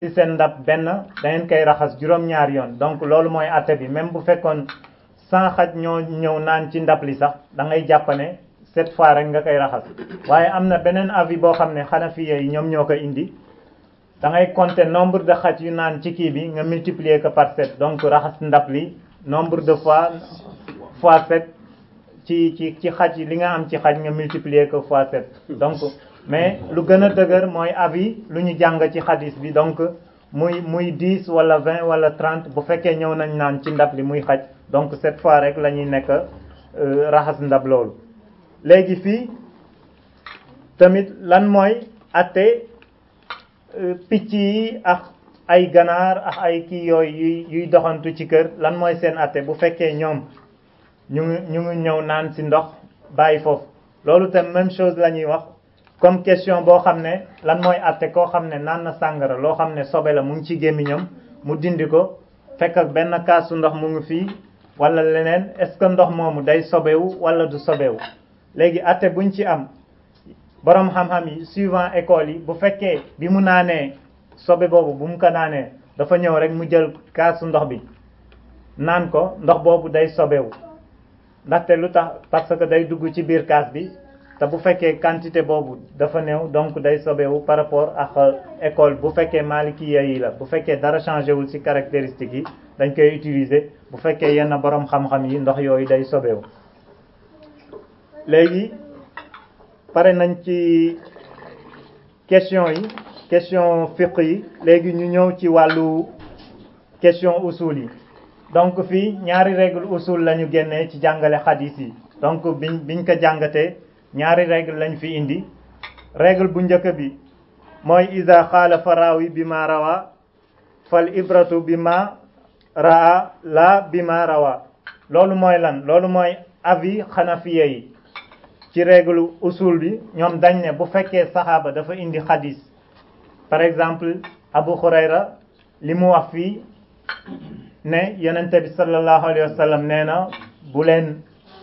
ci seen ndab benn da ngeen koy raxas juróom-ñaar yoon donc loolu mooy atte bi même bu fekkoon sans xaj ñoo ñëw naan ci ndab li sax da ngay jàpp ne sept fois rek nga koy raxas waaye am na beneen avis boo xam ne xanafiya yi ñoom ñoo ko indi da ngay compter nombre de xaj yu naan ci kii bi nga multiplier ko par sept donc raxas ndab li nombre de fois fois sept ci ci ci xaj li nga am ci xaj nga multiplier ko fois sept donc mais lu gën a dëgër mooy avis lu ñu jàng ci xadis bi donc muy muy dix wala vingt wala trente bu fekkee ñëw nañ naan ci ndab li muy xaj donc cette fois rek la ñuy nekk raxas ndab loolu léegi fii tamit lan mooy atte picc yi ak ay ganaar ak ay kii yooyu yuy yuy doxantu ci kër lan mooy seen atte bu fekkee ñoom ñu ngi ñu ngi ñëw naan ci ndox bàyyi foofu loolu tam même chose la ñuy wax comme question boo xam ne lan mooy atte koo xam ne naan na sàngara loo xam ne sobe la mu ngi ci gémmiñam mu dindi ko fekk ak benn kaasu ndox mu ngi fii wala leneen est-ce que ndox moomu day sobewu wala du sobewu léegi atte buñ ci am borom xam-xam yi suivant école yi bu fekkee bi mu naanee sobe boobu bu mu ko naanee dafa ñëw rek mu jël kaasu ndox bi naan ko ndox boobu day sobewu ndaxte lu tax parce que day dugg ci biir kaas bi te bu fekkee quantité boobu dafa néew donc day sobewu par rapport ak école bu fekkee malikiya yi la bu fekkee dara changé wul ci caractéristiques yi dañ koy utiliser bu fekkee yenn borom xam-xam yi ndox yooyu day sobewu léegi pare nañ ci question yi question fiqh yi léegi ñu ñëw ci wàllu question usul yi donc fii ñaari règle usul la ñu génnee ci jàngale xadis yi donc biñ biñ ko jàngatee ñaari règle lañ fi indi règle bu njëkk bi mooy ida xaalafa raawi bi ma rawa fal ibratu bi ma raa la bi ma rawa loolu mooy lan loolu mooy avis xanafiye yi ci règle usul bi ñoom dañ ne bu fekkee saxaaba dafa indi xadis par exemple Abu Hurayra li mu wax fii ne yonente bi sallallahu alayhi wa sallam nee na bu leen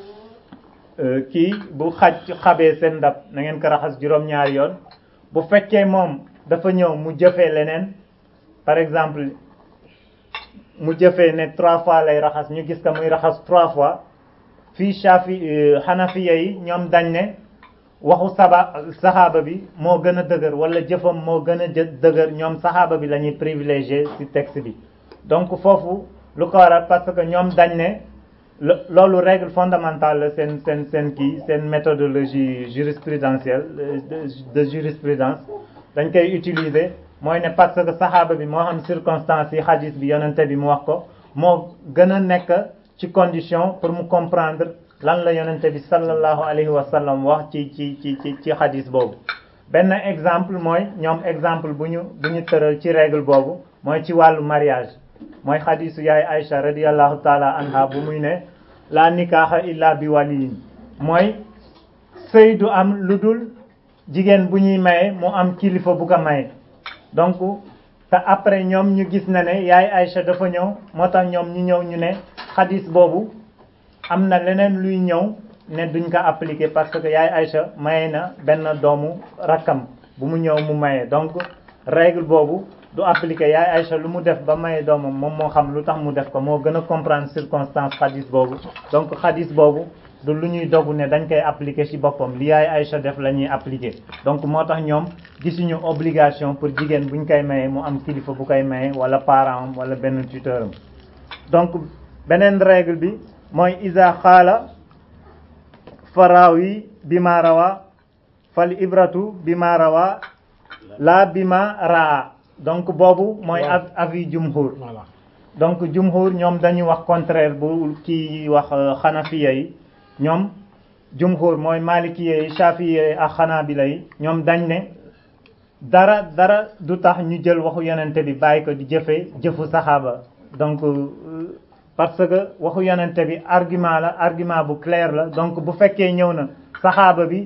kii bu xaj xabee seen ndab na ngeen ko raxas juróom-ñaari yoon bu fekkee moom dafa ñëw mu jëfee leneen par exemple mu jëfee ne trois fois lay raxas ñu gis ko muy raxas trois fois fii Shafi Hanafiya yi ñoom dañ ne waxu saba saxaaba bi moo gën a dëgër wala jëfam moo gën a dëgër ñoom saxaaba bi la ñuy privilégié ci texte bi donc foofu lu ko waral parce que ñoom dañ ne loolu règle fondamentale la seen seen seen kii seen méthodologie jurisprudentielle de jurisprudence dañ koy utiliser mooy ne parce que saxaaba bi moo xam circonstances yi xadis bi yonente bi mu wax ko moo gën a nekk ci condition pour mu comprendre lan la yonente bi sallallahu alayhi wa sallam wax ci ci ci ci ci xadis boobu benn exemple mooy ñoom exemple bu ñu bu ñu tëral ci règle boobu mooy ci wàllu mariage mooy xadisu yaay Aïcha radiallahu taala anha bu muy ne la nikaaxa illa bi waliyin mooy sëy du am lu dul jigéen bu ñuy maye mu am kilifa bu ko maye donc te après ñoom ñu gis na ne yaay Aïcha dafa ñëw moo tax ñoom ñu ñëw ñu ne xadis boobu am na leneen luy ñëw ne duñ ko appliquer parce que yaay Aïcha maye na benn doomu rakkam bu mu ñëw mu maye donc règle boobu du appliquer yaay Aïcha lu mu def ba maye doomam moom moo xam lu tax mu def ko moo gën a comprendre circonstance xadis boobu donc xadis boobu du lu ñuy dogu ne dañ koy appliquer ci boppam li yaay Aïcha def la ñuy appliquer donc moo tax ñoom gisuñu obligation pour jigéen buñ koy maye mu am kilifa bu koy maye wala parent am wala benn tuteur am donc beneen règle bi mooy isa xaala faraawi bi ma rawa fal ibratu bi ma rawa la bi ma raa donc boobu mooy avis jumhur donc jumhur ñoom dañuy wax contraire bu kii wax xanafiya yi ñoom jumhur mooy malikiya yi shafiya yi ak xanaabila yi ñoom dañ ne dara dara du tax ñu jël waxu yonente bi bàyyi ko di jëfe jëfu saxaaba donc parce que waxu yonente bi argument la argument bu clair la donc bu fekkee ñëw na saxaaba bi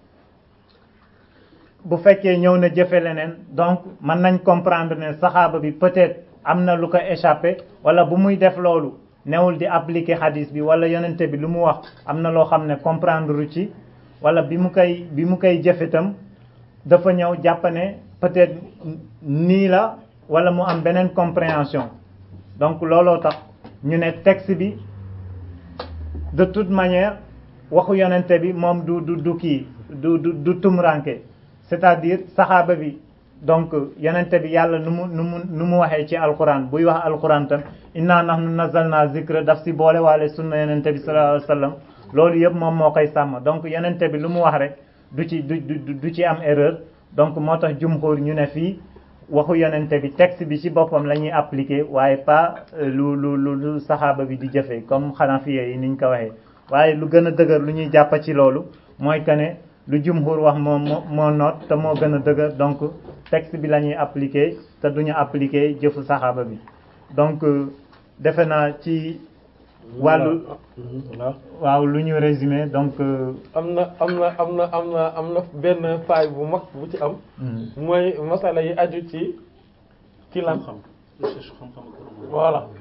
bu fekkee ñëw na jëfe leneen donc mën nañ comprendre ne saxaaba bi peut-être am na lu ko échappé wala bu muy def loolu newul di appliquer hadis bi wala yonente bi lu mu wax am na loo xam ne comprendre ci wala bi mu koy bi mu koy jëfe itam dafa ñëw jàpp ne peut-être nii la wala mu am beneen compréhension donc looloo tax ñu ne texte bi de toute manière waxu yonente bi moom du du du kii du du du tumranke c'est-à-dire saxaaba bi donc yonente bi yàlla nu mu nu mu nu mu waxee ci alquran buy wax alquran tam inna nahnu nazzalna zikra daf si boole waale sunna yonente bi sallallahu alayhi wa sallam loolu yëpp moom moo koy sàmm donc yonente bi lu mu wax rek du ci du du du ci am erreur donc moo tax jumhur ñu ne fii waxu yonente bi texte bi ci boppam la ñuy appliquer waaye pas lu lu lu lu saxaaba bi di jëfee comme xanafiye yi niñ ko waxee waaye lu gën a dëgër lu ñuy jàpp ci loolu mooy que ne lu jumhur wax moo moo moo noot te moo gën a dëgër donc texte bi la ñuy appliquer te duñu appliquer jëfu saxaaba bi donc defe naa ci wàllu waaw lu ñu résumé donc am na am na am na am na am na benn faay bu mag bu ci am mooy masala yi aju ci ci lan voilà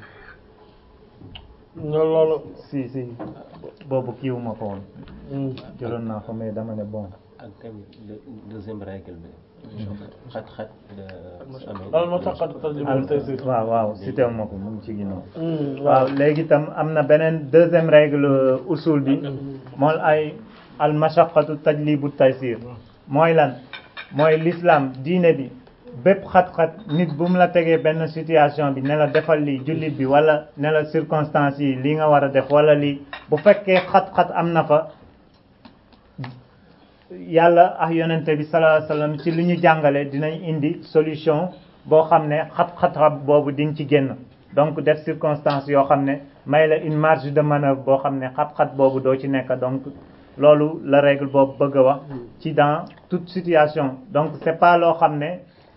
ñoo loolu si si boobu kiiwu ma ko woon jëloon naa ko mais dama ne bon ak tamit deuxième règle bi xat xat loolu moo tax xat tarjuma tey si waaw waaw cité ma ko mu ngi ci ginnaaw waaw léegi itam am na beneen deuxième règle usul bi mooy ay al mashaqqatu tajlibu taysir mooy lan mooy l'islam diine bi bépp xat-xat nit bu mu la tegee benn situation bi ne la defal lii jullit bi wala ne la circonstance yi li nga war a def wala lii bu fekkee xat-xat am na fa yàlla ak yonente bi sallallahu alayhi wasallam ci li ñu jàngale dinañ indi solution boo xam ne xat-xat boobu di nga ci génn donc def circonstance yoo xam ne may la une marge de manœuvre boo xam ne xat-xat boobu doo ci nekk donc loolu la règle boobu bëgg a wax ci dans toute situation donc c'est pas loo xam ne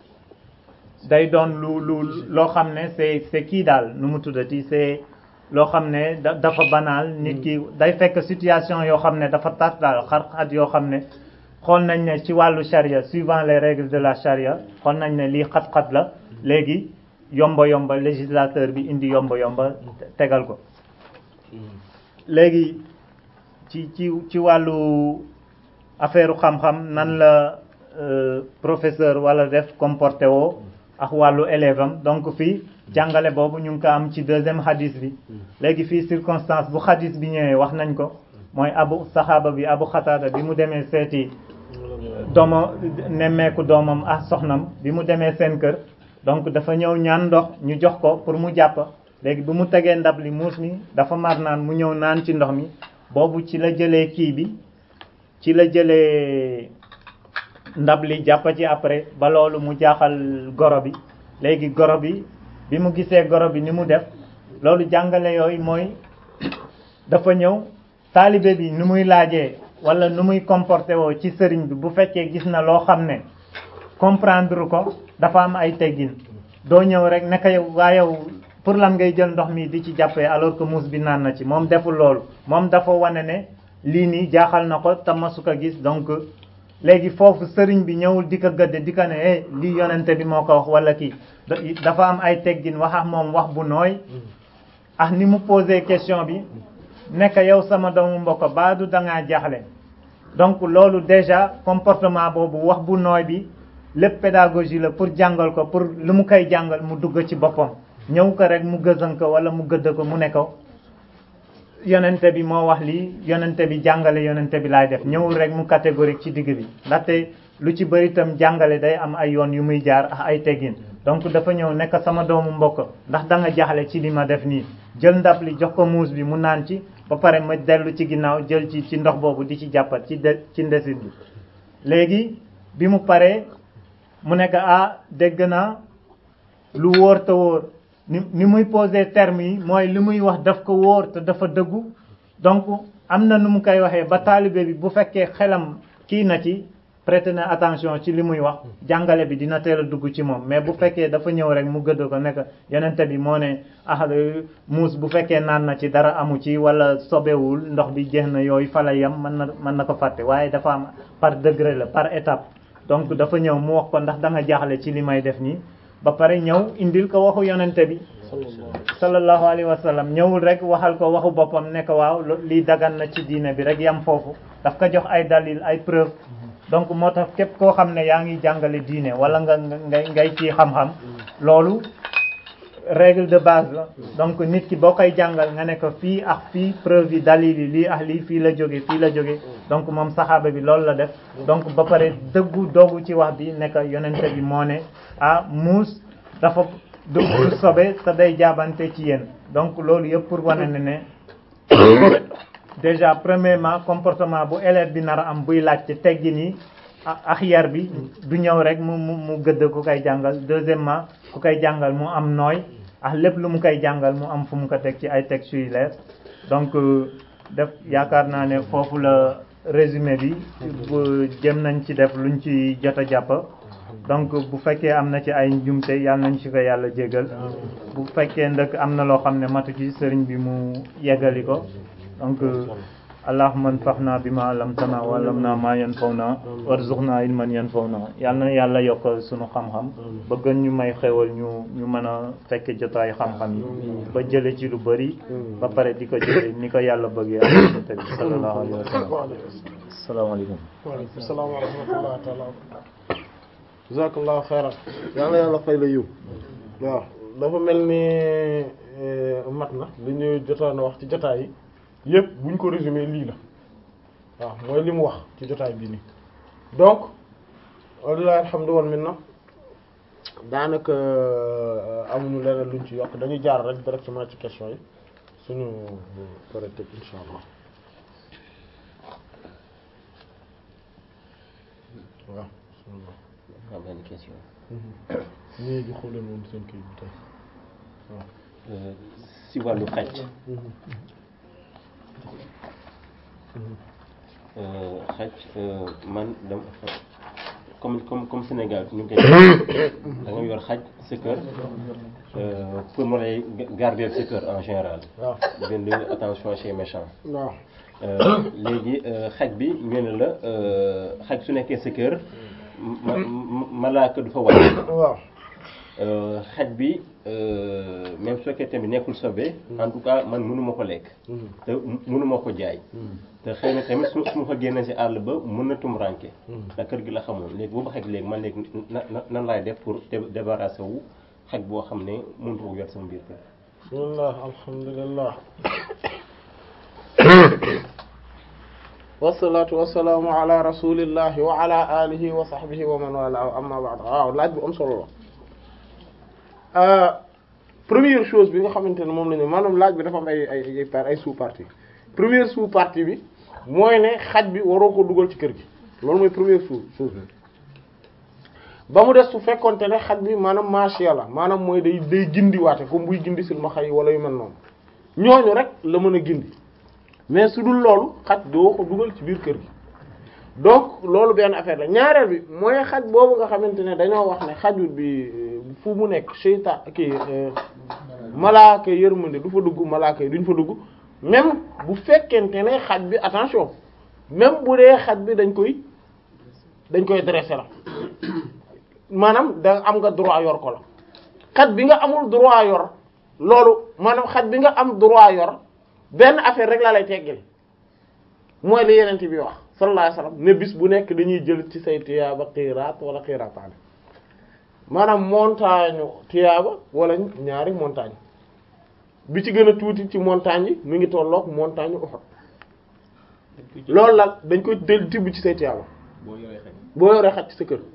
day doon lu lu loo xam ne c'est c'est kii daal nu mu tuddati c'est loo xam ne da dafa banal nit ki day fekk situation yoo xam ne dafa tar daal xar-xat yoo xam ne xool nañ ne ci wàllu charia suivant les règles de la charia xool nañ ne lii xat-xat la léegi yomba yomba législateur bi indi yomba yomba tegal ko léegi ci ci ci wàllu affaire xam-xam nan la professeur wala def comporté woo ak wàllu élève am donc fii jàngale boobu ñu ngi ko am ci deuxième hadis bi léegi fii circonstance bu hadis bi ñëwee wax nañ ko mooy abu saxaaba bi abu xataada bi mu demee seeti dooma nemmeeku doomam ak soxnam bi mu demee seen kër donc dafa ñëw ñaan ndox ñu jox ko pour mu jàpp léegi bi mu tegee ndab li muus mi dafa mar naan mu ñëw naan ci ndox mi boobu ci la jëlee kii bi ci la jëlee ndab li jàpp ci après ba loolu mu jaaxal goro bi léegi goro bi bi mu gisee goro bi ni mu def loolu jàngale yooyu mooy dafa ñëw taalibe bi nu muy laajee wala nu muy comporté woo ci sëriñ bi bu fekkee gis na loo xam ne comprendre ko dafa am ay teggin doo ñëw rek naka yow waa yow pour lan ngay jël ndox mi di ci jàppee alors que muus bi naan na ci moom deful loolu moom dafa wane ne lii nii jaaxal na ko te masu ko gis donc léegi foofu sëriñ bi ñëwul di ko gëdde di ko ne eh lii yonente bi moo ko wax wala kii dafa am ay teggin wax ak moom wax bu nooy ah ni mu posé question bi nekk yow sama doomu mbokk baa du dangaa jaaxle donc loolu déjà comportement boobu wax bu nooy bi lépp pédagogie la pour jàngal ko pour lu mu koy jàngal mu dugg ci boppam ñëw ko rek mu gëzan ko wala mu gëdd ko mu ne ko yonente bi moo wax lii yonente bi jàngale yonente bi laay def ñëwul rek mu catégorique ci digg bi ndaxte lu ci bëri itam jàngale day am ay yoon yu muy jaar ak ay teggin donc dafa ñëw nekk sama doomu mbokk ndax da nga jaxle ci li ma def nii jël ndab li jox ko muus bi mu naan ci ba pare ma dellu ci ginnaaw jël ci ci ndox boobu di ci jàppat ci de ci ndesit bi léegi bi mu paree mu nekk ah dégg naa lu wóor te wóor ni ni muy poser terme yi mooy li muy wax daf ko wóor te dafa dëggu donc am na nu mu koy waxee ba taalibe bi bu fekkee xelam kii na ci prêter na attention ci li muy wax jàngale bi dina teel a dugg ci moom mais bu fekkee dafa ñëw rek mu gëdd ko nekk yonente bi moo ne ah muus bu fekkee naan na ci dara amu ci wala sobewul ndox bi jeex na yooyu fa la yem mën na mën na ko fàtte waaye dafa am par degré la par étape donc dafa ñëw mu wax ko ndax da nga jaaxle ci li may def nii ba pare ñëw indil ko waxu yonente bi sallallahu alayhi wa sallam ñëwul rek waxal ko waxu boppam ne ko waaw lii dagan na ci diine bi rek yam foofu daf ko jox ay dalil ay preuve donc moo tax képp koo xam ne yaa ngi jàngale diine wala nga ngay ngay ci xam-xam loolu règle de base la donc nit ki boo koy jàngal nga ne ko fii ak fii preuve yi dalil yi lii ak lii fii la jóge fii la jóge donc moom saxaaba bi loolu la def donc ba pare dëggu doogu ci wax bi ne ko yonente bi moo ne ah muus dafa du du sobe te day jaabante ci yéen donc loolu yëpp pour wane ne ne déjà premièrement comportement bu élève bi nar a am buy laajte teggi ni ak yar bi du ñëw rek mu mu mu gëdd ku koy jàngal deuxièmement ku koy jàngal mu am nooy ak lépp lu mu koy jàngal mu am fu mu ko teg ci ay textes yu leer donc def yaakaar naa ne foofu la résumé bi bu jëm nañ ci def luñ ci jot a jàpp donc bu fekkee am na ci ay njumte yàlla nañ ci ko yàlla jégal bu fekkee ndëkk am na loo xam ne matu ci sëriñ bi mu yeggali ko donc allahumma anfa'na bima allamtana wa allamna ma yanfa'una warzuqna ilman yanfa'una yal na yàlla yokk sunu xam-xam ba gën ñu may xewal ñu ñu mën a fekk jotaay xam-xam yi ba jële ci lu bari ba pare di ko jële ni ko yàlla bëggee ak yonent bi sallallahu alayhi wa sallam asalaamaaleykum waaleykum salaam wa rahmatullahi taala wa barakatuh jazakallahu xayran yal na yàlla fay la yiw waaw dafa mel ni mat na li ñu jotoon a wax ci jotaay yi yëpp buñ ko résumé lii la waaw mooy li mu wax ci jotaay bi nii donc walilahi alhamdu wal minna daanaka amuñu leneen luñ ci yokk dañuy jaar rek directement ci question yi suñu pare tëj insha allah waaw am benn question ñii di xoolee woon seen kii bi tey waaw si wàllu xaj xaj man dama comme comme comme Sénégal ñu ngi koy da nga yor xaj sa kër pour mu lay garder sa kër en général waaw bind attention chez méchant waaw léegi xaj bi ñu ne la xaj su nekkee sa kër ma malaaka du fa wàcc waaw xaj bi même su fekkee tamit nekkul sobe en tout cas man mënuma ko lekk te mënuma ko jaay te xëy na tamit su su ma ko génnee si àll ba mën na tumranke ndax kër gi la xamoon léegi boobu xaj léegi man léegi na na nan laay def pour débarrasser wu xaj boo xam ne mënut ko yor sama biir kër bismillah alhamdulillah wasalaatu wasalaamu ala rasulillahi wa ala alihi wa sahbihi wa man wala amma ba'd waaw laaj bu am solo la première chose bi nga xamante ne moom la ñu maanaam laaj bi dafa am ay ay ay par ay sous partie première sous partie bi mooy ne xaj bi waroo ko dugal ci kër gi loolu mooy première sous chose bi ba mu des su fekkonte ne xaj bi maanaam macha allah maanaam mooy day day gindiwaate comme buy gindi silmaxa yi wala yu mel noonu ñooñu rek la mën a gindi mais su dul loolu xaj doo ko dugal ci biir kër gi donc loolu benn affaire la ñaareel bi mooy xaj boobu nga xamante ne dañoo wax ne xajul bi fu mu nekk seytaan kii malaaka yërmande du fa dugg malaaka yi duñ fa dugg même bu fekkente ne xaj bi attention même bu dee xaj bi dañ koy dañ koy dresser la maanaam da am nga droit yor ko la xaj bi nga amul droit yor loolu maanaam xaj bi nga am droit yor benn affaire rek la lay teggil mooy li yeneen bi wax sallallahu alayhi wasallam ne bis bu nekk dañuy jël ci say tiyaaba xiiraat wala xiiraataane maanaam montagne tiyaaba wala ñaari montagne bi ci gën a tuuti ci montagne yi mu ngi tolloog montagne Uhud loolu la dañ koy del tibb ci say tiyaaba boo yoree xaj ci sa kër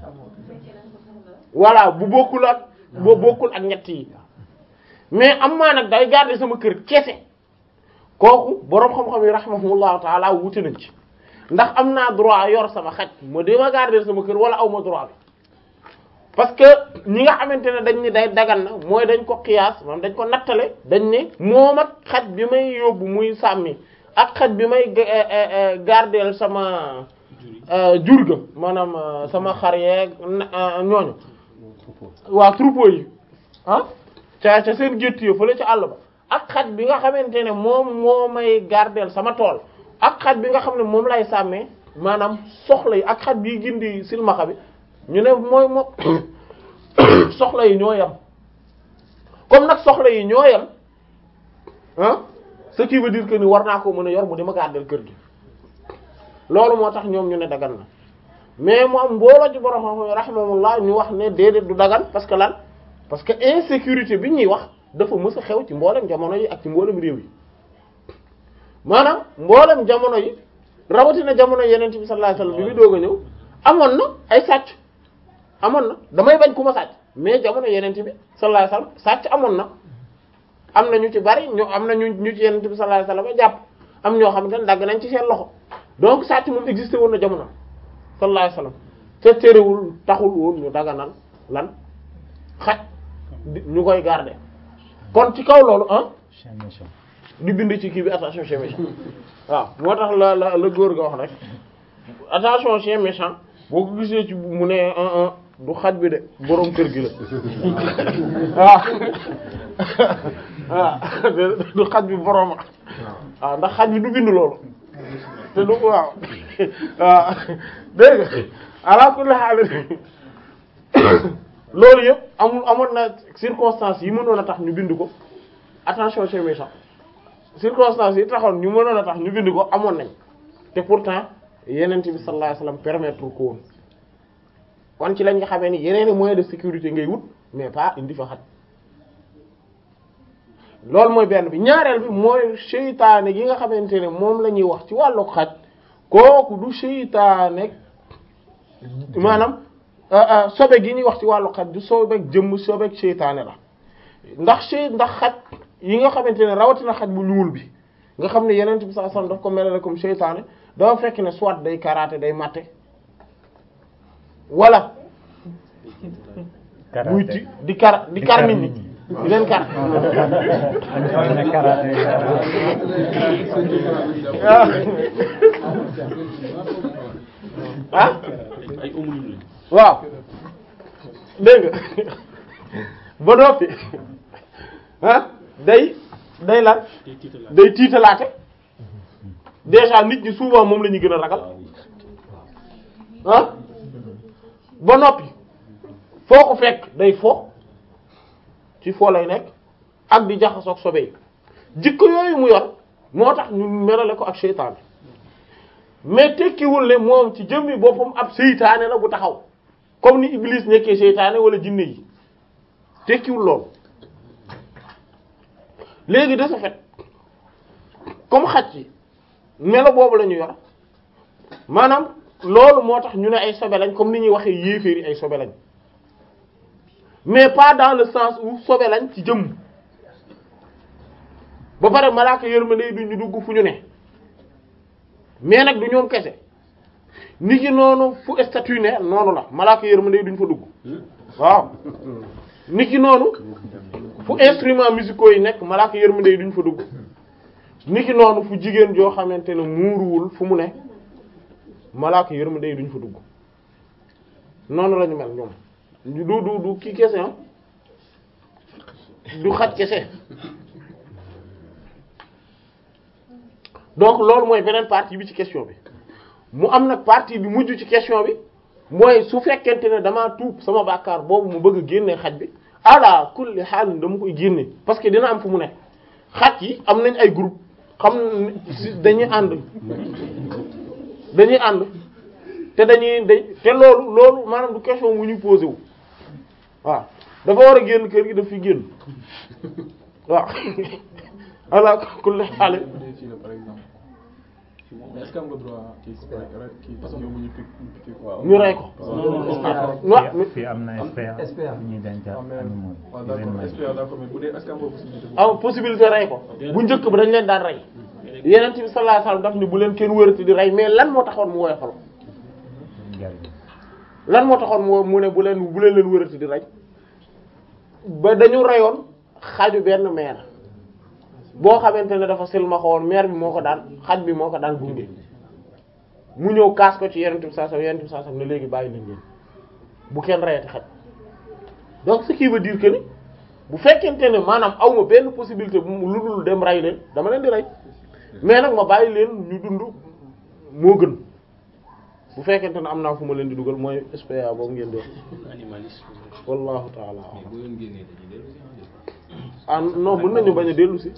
voilà bu bokkul ak boo bokkul ak ñett yi mais am maa nag day garder sama kër kese kooku boroom xam-xam yi rahimahumullahu taala wuti nañ ci ndax am naa droit yor sama xaj ma dama garder sama kër wala aw ma droit bi parce que ñi nga xamante ne dañ ni day dagan na mooy dañ ko xiyaas maanaam dañ ko nattale dañ ne moom ak xaj bi may yóbbu muy sàmmi ak xaj bi may gardeel sama jur ga maanaam sama xar yeeg ñooñu waa troupeau yi ah ca ca seen gétt yo fële ca àll ba ak xaj bi nga xamante ne moom moo may gardeel sama tool ak xaj bi nga xam ne moom lay sàmmee maanaam soxla yi ak xaj bi gindi silmaxa bi ñu ne mooy moom soxla yi ñoo yam comme nag soxla yi ñoo yam ah ce qui veut dire que ni war naa ko mën a yor mu di ma gardeel kër gi loolu moo tax ñoom ñu ne dagan na mais mu am mbooloo ci borom xam rahimahullah ñu wax ne déedéet du dagan parce que lan parce que insécurité bi ñuy wax dafa mës a xew ci mboolem jamono yi ak ci mboolem réew yi maanaam mboolem jamono yi rawatina jamono yeneen bi sallallahu alayhi wasallam bi muy doog a ñëw amoon na ay sàcc amoon na damay bañ ku ma sàcc mais jamono yeneen bi sallallahu alayhi wasallam sàcc amoon na am na ñu ci bari ñu am na ñu ñu ci yeneen bi sallallahu alayhi wasallam jàpp am ñoo xamante ne dagg nañ ci seen loxo donc sàcc moom existé woon na jamono sallallahu alayhi wasallam te terewul taxul woon ñu daganal lan xaj ñu koy garder kon ci kaw loolu ah di bind ci kii bi attention chien méchant waaw moo tax la la la góor ga wax rek attention chien méchant boo ko gisee ci mu ne un un du xaj bi de boroom kër gi la waaw waaw du xaj bi boroom waaw ndax xaj bi du bind loolu te du waaw waaw dégg nga ala kulli haal loolu yëpp amul amoon na circonstances yi mënoon a tax ñu bind ko attention chien méchant circonstances yi taxoon ñu mënoon a tax ñu bind ko amoon nañ te pourtant yenent bi sallallahu alayhi wasallam permettre ko woon kon ci lañ nga xamee ni yeneen i moyens de sécurité ngay wut mais pas indi fa xat loolu mooy benn bi ñaareel bi mooy seytaane gi nga xamante ne moom la ñuy wax ci wàllu xaj kooku du seytaane maanaam sobe gi ñuy wax ci wàllu xaj du sobeek jëmm sobeek seytaane la ndax sey ndax xaj yi nga xamante ne rawatina xaj bu ñuul bi nga xam ne yeneen bi sallallahu alayhi wasallam daf ko melale comme seytaane dafa fekk ne soit day karaate day matte wala muy ti di kar di kar nit ñi di leen kar ah waaw dégg nga ba noppi ah day day lan day tiitalaate déjà nit ñi souvent moom la ñuy gën a ragal ah ba noppi foo ko fekk day fo ci foo lay nekk ak di jaxasoog sobe yi jikko yooyu mu yor moo tax ñu melale ko ak seytaane mais tekkiwul ne moom ci jëmmi boppam ab seytaane la bu taxaw comme ni Iblis nekkee seytaane wala jinne yi tekkiwul loolu léegi de ce fait comme xaj yi melo boobu la ñu yor maanaam loolu moo tax ñu ne ay sobe lañ comme ni ñuy waxee yéeféer yi ay sobe lañ mais pas dans le sens où sobe lañ ci jëmm ba pare malaaka yërmande yi duñu dugg fu ñu ne mais nag du ñoom kese nit ki noonu fu statut ne noonu la malaaka yërmande yi duñ fa dugg waaw nit ki noonu fu instruments musicaux yi nekk malaaka yërmande yi duñ fa dugg nit ki noonu fu jigéen joo xamante ne muuruwul fu mu ne malaaka yërmande yi duñ fa dugg noonu la ñu mel ñoom du du du kii kese ah du xaj kese donc loolu mooy beneen partie bi ci question bi mu am nag partie bi mujj ci question bi mooy su fekkente ne damaa tuub sama bàkkaar boobu mu bëgg a génne xaj bi ala kulli xaalin dama koy génne parce que dina am fu mu ne xaj yi am nañ ay groupe xam dañuy ànd dañuy ànd te dañuy dañ te loolu loolu maanaam du question mu ñuy posé wu waaw dafa war a génn kër gi daf fi génn waaw ala kulli xaal est-ce que am nga droit kii kii parce que yow ñu piqué quoi. ñu rey ko waaw fii am na SPA ñuy dencal animaux waaw d'accord SPA d'accord mais bu dee est-ce que am nga possibilité am possibilité rey ko bu njëkk ba dañ leen daan rey yeneen bi sallallahu alayhi wasallam daf ni bu leen kenn wërati di rey mais lan moo taxoon mu woyofal lan moo taxoon mu mu ne bu leen bu leen leen wërati di rey ba dañu reyoon xaju benn meer boo xamante ne dafa silmaxa woon meer bi moo ko daan xaj bi moo ko daan gunge mu ñëw kaas ko ci yeneen bi sallallahu alayhi wasallam yeneen bi sallallahu alayhi wasallam ne léegi bàyyi leen leen bu kenn reyati xaj donc ce qui veut dire que ni bu fekkente ne maanaam aw ma benn possibilité bu lu dul dem rey leen dama leen di rey mais nag ma bàyyi leen ñu dund moo gën bu fekkente ne am naa fu ma leen di dugal mooy SPA boobu ngeen di wax wallahu taala ah non mën nañu bañ a dellu si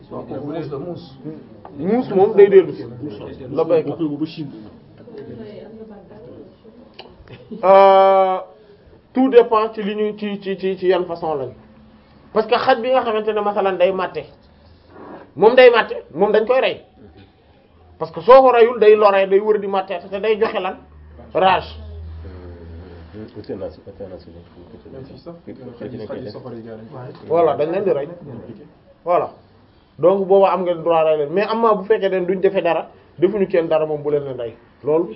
muus moom day dellu si la béykat tout dépend ci li ñu ci ci ci ci yan façon lañ parce que xaj bi nga xamante ne masalan day màtte moom day màtte moom dañ koy rey parce que soo ko reyul day loree day wër di màtte te day joxe lan rage euthanasie euthanasie même fii sax xaj xaj yi safara yi gars yi voilà dañ leen di rey voilà donc booba am nga droit rey leen mais am na bu fekkee den duñ defee dara defuñu kenn dara moom bu leen leen rey loolu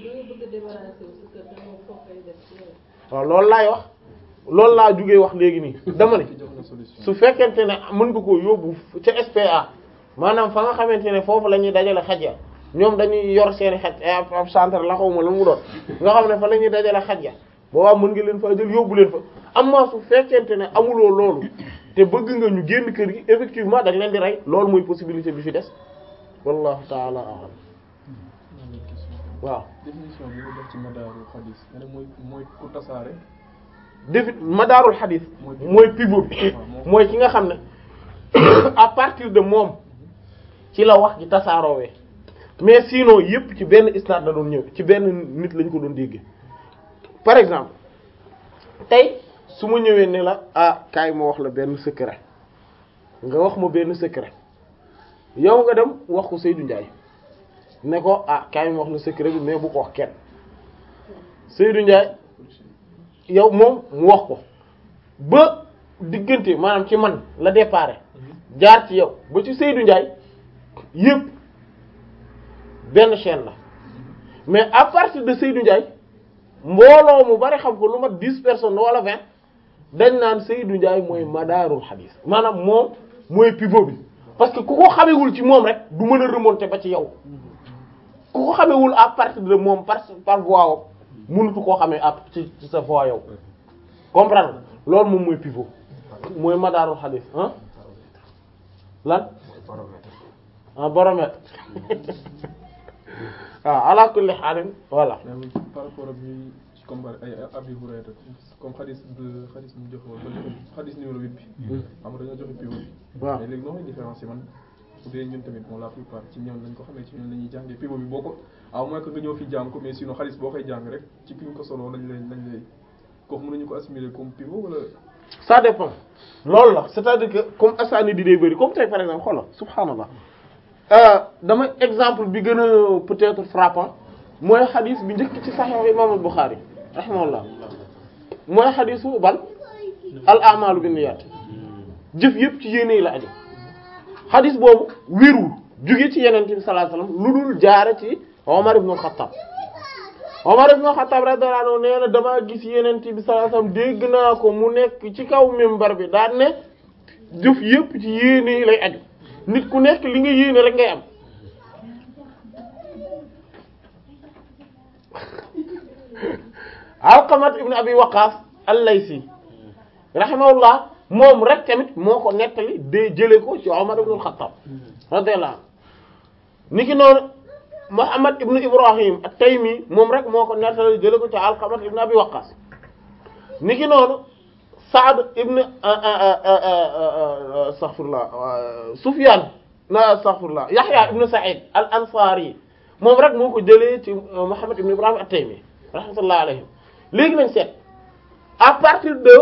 waaw loolu laay wax loolu laa jugee wax léegi nii dama ne jox na solution su fekkente ne mën nga ko yóbbu ca SPA maanaam fa nga xamante ne foofu la ñuy dajale xaj ya ñoom dañuy yor seeni xaj ab ab centre la xawma la mu doon nga xam ne fa la ñuy dajale xaj ya boobaa mën nga leen fa jël yóbbu leen fa amma su fekkente ne amuloo loolu te bëgg nga ñu génn kër gi effectivement dañ leen di rey loolu mooy possibilité bi fi des wallahu taala a'lam waaw définition bi nga def ci madaaru xadis nga ne mooy mooy ku tasaare défi madaarul xadis mooy pivot bi mooy ki nga xam ne à partir de moom ci la wax ji tasaaroowee mais sinon yépp ci benn isnaad la doon ñëw ci benn nit lañ ko doon déggee par exemple tey su ma ñëwee ne la ah kaay ma wax la benn secret nga wax ma benn secret yow nga dem wax ko Seydou Ndiaye ne ko ah kaay ma wax la secret bi mais bu ko wax kenn Seydou Ndiaye yow moom mu wax ko ba diggante maanaam ci man la déparé jaar ci yow ba ci Seydou Ndiaye yépp benn chaîne la mais à partir de Seydou Ndiaye mbooloo mu bari xam ko lu mat dix personnes wala vingt dañ naan Seydou Ndiaye mooy madaarul xadiis maanaam moom mooy pivot bi parce que ku ko xamewul ci moom rek du mën a remonter ba ci yow ku ko xamewul à partir de moom par par voie wam mënutu koo xamee à ci ci sa voie yow comprendre loolu moom mooy pivot mooy madaarul xadiis ah lan ah baromètre waaw ala kulli xaalin voilà mais par rapport ak ñuy ci comme ay Abi Hurayra comme xadis de xadis mu joxe woon ba joxe xadis numéro 8 bi xam nga dañoo joxe pivot bi waaw mais léegi noo koy différencier man bu dee ñun tamit bon la plupart ci ñoom lañ ko xamee ci ñun la ñuy jàngee pivot bi boo ko à moins que nga ñëw fi jàng ko mais sinon xadis boo koy jàng rek ci ki ñu ko soloo lañ lay lañ lay kooku mën nañu ko assimiler comme pivot wala ça dépend loolu la c'est-à-dire que comme asaani di day bëri comme tey par exemple xoolal subhaanallah dama exemple bi gën a peut-être frappant mooy xadis bi njëkk ci Sahih Imam Bukhari rahimahullah mooy xadisu ban al a'malu binniyat jëf yëpp ci yéene la aju xadis boobu wérul jóge ci Yonent bi sallallahu alayhi wasallam lu dul jaare ci Omar ibn al-Khattab Omar ibn al-Khattab radiyallahu anhu nee na damaa gis Yonent bi sallallahu alayhi wasallam dégg naa ko mu nekk ci kaw minbar bi daan ne jëf yëpp ci yéene lay aju nit ku nekk li nga yéene rek ngay am Alqamat ibn Abi Waqqas al-Laysi rahimahullah moom rek tamit moo ko nettali de jële ko ci Omar ibn al-Khattab radiyallahu anhu niki noonu Muhammad ibn Ibrahim at-Taymi moom rek moo ko nettali jële ko ci Alqamat ibn Abi Waqqas niki noonu Saad ibn astaghfirullah Sufyan na astaghfirullah Yahya ibn Sa'id al-Ansari moom rek moo ko jëlee ci Muhammad ibn Ibrahim at-Taymi rahmatullahi alayhim léegi nañ seet à partir de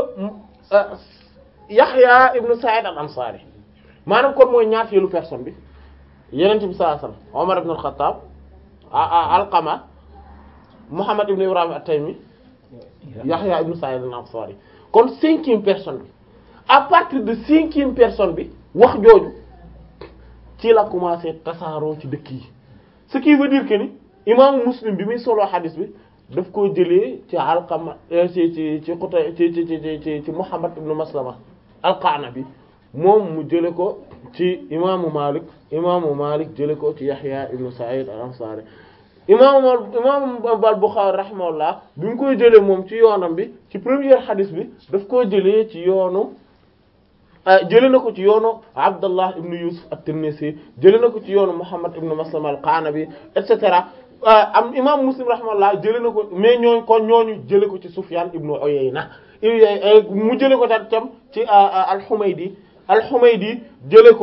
Yahya ibn Sa'id al-Ansari maanaam kon mooy ñaateelu personne bi Yonent bi sallallahu alayhi wasallam Umar ibn al-Khattab Alqama Muhammad ibn Ibrahim at-Taymi Yahya ibn Sa'id al-Ansari kon cinquième personne bi à partir de cinquième personne bi wax jooju ci la commencé tasaaroo ci dëkk yi ce qui veut dire que ni imaamu Muslim bi muy solo xadis bi daf koo jëlee ci Alqama ci ci ci Qutay ci ci ci ci ci Muhammad ibn Maslama al-Qanabi moom mu jële ko ci imaamu Malik imaamu Malik jële ko ci Yahya ibn Sa'id al-Ansari imaamu imaamu al-Bukhari rahimahullah bi mu koy jëlee moom ci yoonam bi ci première xadis bi daf koo jëlee ci yoonu jëlee na ko ci yoonu Abdallah ibn Yusuf at-Tinnisi jëlee na ko ci yoonu Muhammad ibn Maslama al-Qanabi et cetera am imam Muslim rahimahullah jëlee na ko mais ñooñu kon ñooñu jëlee ko ci Sufyan ibn Uyayna mu jëlee ko tam ci al-Humaydi al-Humaydi jëlee ko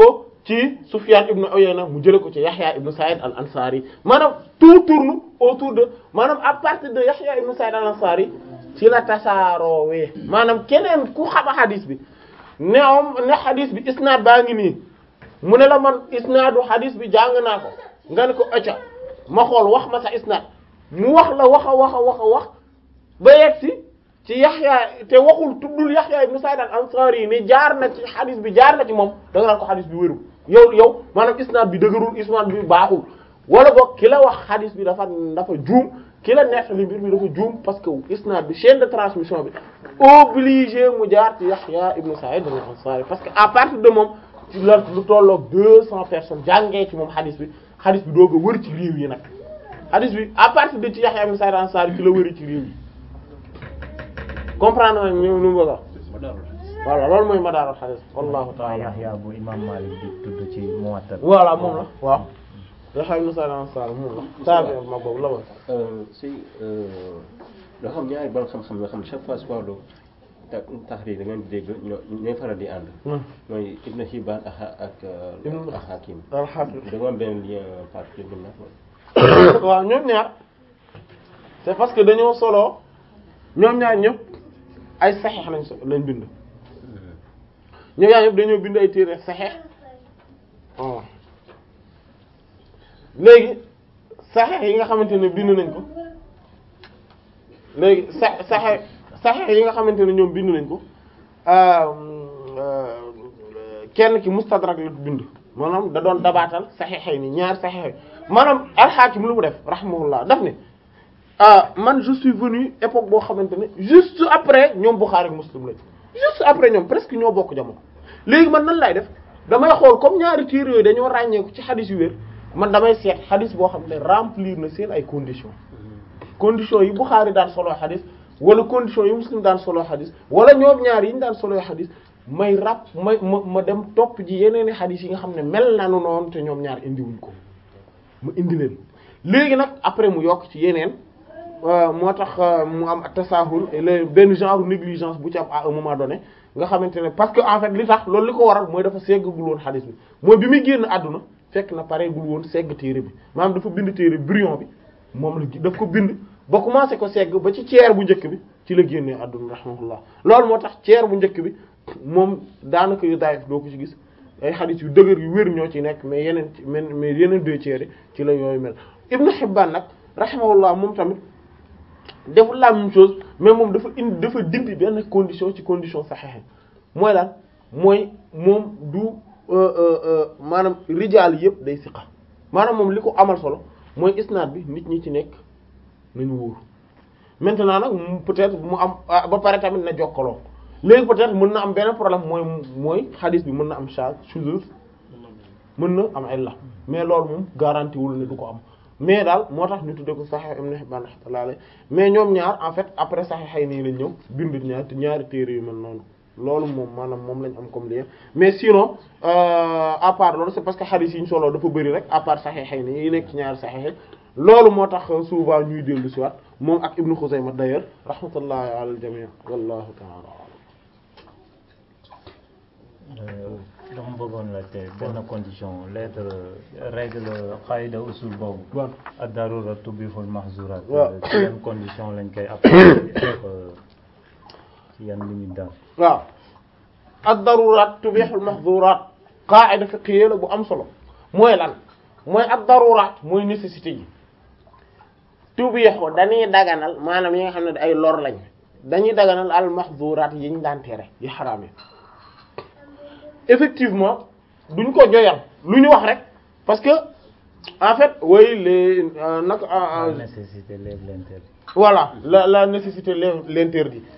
ci Sufyan ibn Uyayna mu jële ko ci Yahya ibn Sa'id al-Ansari maanaam tout tourne autour de maanaam à partir de Yahya ibn Sa'id al-Ansari ci la tasaaroowee maanaam keneen ku xam hadis bi neewam ne hadis bi isnaad baa ngi nii mu ne la man isnaadu hadis bi jàng naa ko nga ne ko acca ma xool wax ma sa isnaad mu wax la wax a wax a wax a wax ba yegg si ci Yaxya te waxul tuddul Yaxya ibn Sa'id al-Ansari yi ne jaar na ci hadis bi jaar na ci moom da nga naan ko hadis bi wérul yow yow maanaam isnaad bi dëgërul isnaad bi baaxul wala boog ki la wax hadis bi dafa dafa juum ki la nettali mbir mi dafa juum parce que isnaad bi chaîne de transmission bi obligé mu jaar ci Yaxya ibn Sa'id al-Ansari parce que à partir de moom ci la lu tolloog deux cents personnes jàngee ci moom hadis bi hadis bi doog a wër ci réew yi nag hadis bi à partir de ci Yaxya ibn Sa'id al-Ansari ci la wëri ci réew yi comprendre nga ñu nu mu bëgg a voilà loolu mooy madaarul hadis wallahu ta'ala Yahya bu imam Malik di tudd ci Muwatta voilà moom la waaw Yaxya ibn Sa'id al-Ansari moom la tabi ma boobu la woon si loo xam ñaari bon xam-xam yoo xam chaque fois si wàllu ta taxriir da ngeen di dégg ñoo ñooy faral di ànd mooy Ibn Hibban ak ak Ibn- ak Hakim al-Hafiz da nga am benn lien particulier bi nag waaw ñoom ñaar c'est parce que dañoo solo ñoom ñaar ñëpp ay saxeex lañ so lañ bind ñoom ñaar ñëpp dañoo bind ay téere saxeex waaw léegi saxeex yi nga xamante ne bind nañ ko léegi sa saxeex saxeex yi nga xamante ne ñoom bind nañ ko kenn ki mustadrak la bind maanaam da doon dabaatal saxeexay ni ñaar saxeexay maanaam alxaakim lu mu def rahimahullah daf ne ah man je suis venu époque boo xamante ne juste après ñoom Bukhari ak Muslim lañ juste après ñoom presque ñoo bokk jamono léegi man nan lay def damay xool comme ñaari téere yooyu dañoo ràññeeku ci xadis yu wér man damay seet xadis boo xam ne remplir na seen ay conditions conditions yi Bukhari daan solo xadis wala conditions yi Muslim daan solo xadis wala ñoom ñaar yi ñu daan solo xadis may rap may ma ma dem topp ji yeneen i xadis yi nga xam ne mel nanu noonu te ñoom ñaar indiwuñ ko mu indi leen léegi nag après mu yokk ci yeneen moo tax mu am tasahul le benn genre négligence bu ci am à un moment donné nga xamante ne parce que en fait li tax loolu li ko waral mooy dafa seggagul woon xadis bi mooy bi muy génn àdduna fekk na pareegul woon segg téere bi maanaam dafa bind téere brouillon bi moom la daf ko bind ba commencé ko segg ba ci ceer bu njëkk bi ci la génnee àdduna rahmatullah loolu moo tax ceer bu njëkk bi moom daanaka yu daayif doo ko ci gis ay xadis yu dëgër yu wér ñoo ci nekk mais yeneen mais yeneen deux tiers yi ci la yooyu mel Ibn Hibban nag rahimahullah moom tamit deful la même chose mais moom dafa indi dafa dindi benn condition ci condition saxexe mooy lan mooy moom du maanaam rijaal yëpp day siqa maanaam moom li ko amal solo mooy isnaad bi nit ñi ci nekk nañu wóor maintenant nag mu peut-être mu am ba pare tamit na jokkaloo léegi peut-être mën na am benn problème mooy mooy xadis bi mën na am charge shuzuz mën na am illa mais loolu moom garanti wul ne du ko am mais daal moo tax ñu tuddee ko Sahih Ibn Hibban rahmatullah alayhi mais ñoom ñaar en fait après Sahih nii lañ ñëw bind ñaar ñaari téere yu mel noonu loolu moom maanaam moom lañ am comme lien mais sinon à part loolu c'est parce que hadith yi ñu solo dafa bëri rek à part Sahih nii yi nekk ci ñaari Sahih loolu moo tax souvent ñuy dellu si waat moom ak Ibn Khuzaymah d'ailleurs rahmatullahi ala al-jami' wallahu ta'ala dama bëggoon la te benn condition lettre règle qaida usul boobu waaw ad-darura tubihul mahzurat waaw ci yan condition lañ koy appliquer ak ci yan limite daal waaw ad-darurat tubihul mahzurat qaida fiqhiyya la bu am solo mooy lan mooy ad-darurat mooy nécessité yi tubihu dañuy daganal maanaam yi nga xam ne ay lor lañ dañuy daganal al mahzurat yi ñu daan tere yi xaraam yi effectivement duñ ko joyal lu ñu wax rek parce que en fait oui les nag la nécessité lève l'interdit voilà la la nécessité lève l'interdit